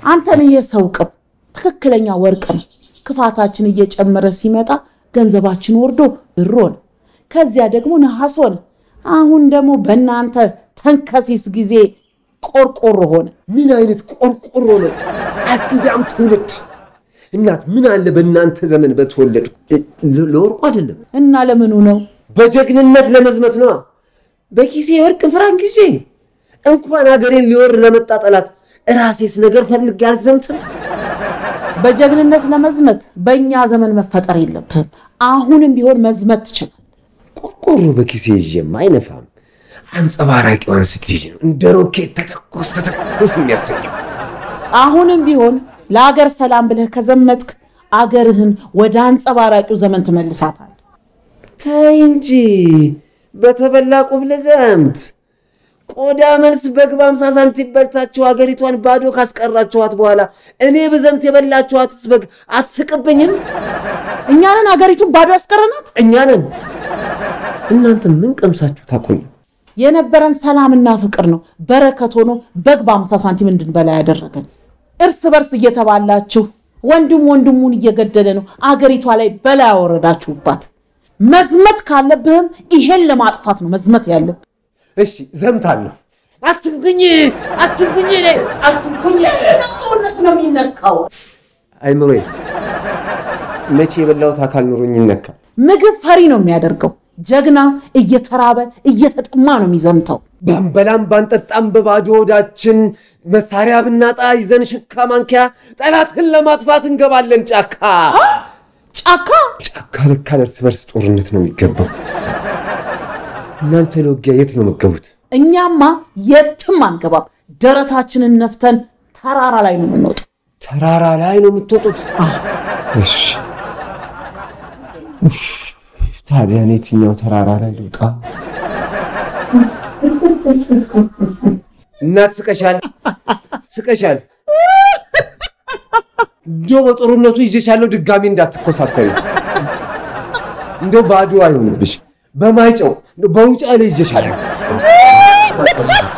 አንተን ይሄ ሰው ቅም ትክክለኛ ወርቅ ነው። ክፋታችን እየጨመረ ሲመጣ ገንዘባችን ወርዶ ብር ሆነ፣ ከዚያ ደግሞ ነሐስ ሆነ። አሁን ደግሞ በእናንተ ተንከሲስ ጊዜ ቆርቆሮ ሆነ። ምን አይነት ቆርቆሮ ነው? አሲዳም ትውልድ። እናት ምን አለ በእናንተ ዘመን በተወለድኩ። ለ- ለወርቁ አይደለም እና ለምኑ ነው? በጀግንነት ለመዝመት ነዋ። በኪሴ የወርቅ ፍራንክ ይዤ እንኳን ሀገሬን ሊወር ለመጣ ጠላት ራሴስ ነገር ፈልጌ አልዘምትም። በጀግንነት ለመዝመት በእኛ ዘመን መፈጠር የለብህም። አሁንም ቢሆን መዝመት ትችላል። ቆርቆሮ በኪሴ ይዤም አይነፋም። አንጸባራቂዋን ስትይዥ ነው እንደ ሮኬት ተተኮስ ተተኮስ የሚያሰኘው። አሁንም ቢሆን ለአገር ሰላም ብለህ ከዘመትክ አገርህን ወደ አንጸባራቂው ዘመን ትመልሳታል። ተይ እንጂ በተበላ ቁብ ልዘምት። ቆዳ መልስ በግ በአምሳ ሳንቲም በልታችሁ ሀገሪቷን ባዶ ካስቀራችኋት በኋላ እኔ ብዘምት የበላችኋትስ በግ አትስቅብኝም? እኛንን አገሪቱን ባዶ ያስቀረናት እኛ ነን። እናንተ ምን ቀምሳችሁ ታቆዩ? የነበረን ሰላምና ፍቅር ነው በረከት ሆኖ በግ በአምሳ ሳንቲም እንድንበላ ያደረገን። እርስ በርስ እየተባላችሁ ወንድም ወንድሙን እየገደለ ነው አገሪቷ ላይ በላ ያወረዳችሁባት። መዝመት ካለብህም ይሄን ለማጥፋት ነው መዝመት ያለብህ። እሺ ዘምታለሁ። አትንኩኝ፣ አትንኩኝ፣ እኔ አትንኩኝ። ሰውነት ነው የሚነካው። አይምሮዬ መቼ የበላሁት አካል ኑሮኝ ይነካል። ምግብ ፈሪ ነው የሚያደርገው። ጀግና እየተራበ እየተጠማ ነው የሚዘምተው። ባንበላም ባንጠጣም በባዶ ሆዳችን መሳሪያ ብናጣ ይዘን ሹካ ማንኪያ ጠላትን ለማጥፋት እንገባለን ጫካ። ጫካ ጫካ ለካ ለእርስ በርስ ጦርነት ነው የሚገባው። እናንተ ለውጊያ የት ነው የምትገቡት? እኛማ የትም አንገባም። ደረታችንን ነፍተን ተራራ ላይ ነው የምንወጣው። ተራራ ላይ ነው የምትወጡት? እሺ ኡፍ፣ ታዲያ እኔ የትኛው ተራራ ላይ ልውጣ? እናት ስቀሻል፣ ስቀሻል። እንደው በጦርነቱ ይዤሻለሁ፣ ድጋሚ እንዳትኮሳተሪ። እንደው ባዶ አይሆንብሽ፣ በማይጨው እንደው በውጫሌ ይዤሻለሁ።